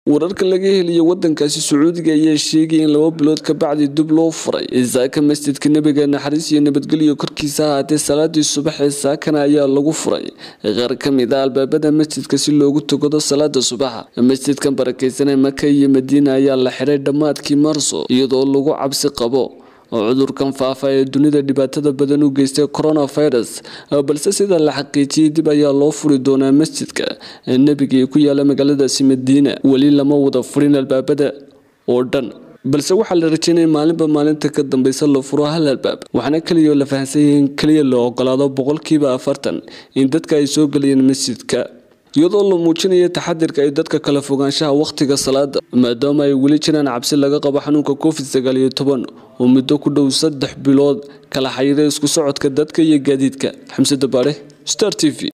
wararka laga heliya wadankaasi sacuudiga ayaa sheegaya in laba bilood kabacdi dib loo furay saaka masjidka nebiga naxariis iyo nabadgelyo korkiisa ahaatee salaadii subax ee saakana ayaa lagu furay qaar ka mid a albaabada masjidka si loogu tukado salaada subaxa masjidkan barakeysanee maka iyo madiina ayaa la xiray dhammaadkii marso iyadoo lagu cabsi qabo oo cudurkan faafa ee dunida dhibaatada badan u geystay coronavirus balse sida la xaqiijiyey dib ayaa loo furi doonaa masjidka nebiga ee ku yaala magaaladaasi madiina weli lama wada furin albaabada oo dhan balse waxaa la rajeynaya maalinba maalinta ka dambeysa la furo hal albaab waxaana keliya la fahansanyay in keliya la ogolaado boqolkiiba afartan in dadka ay soo gelayeen masjidka iyadoo la muujinaya taxadirka ay dadka kala fogaanshaha wakhtiga salaada maadaama ay weli jiraan cabsi laga qabo xanuunka covid sagaal iyo toban oo muddo ku dhow saddex bilood kala xayira isku socodka dadka iyo gaadiidka xamse dabaare star t v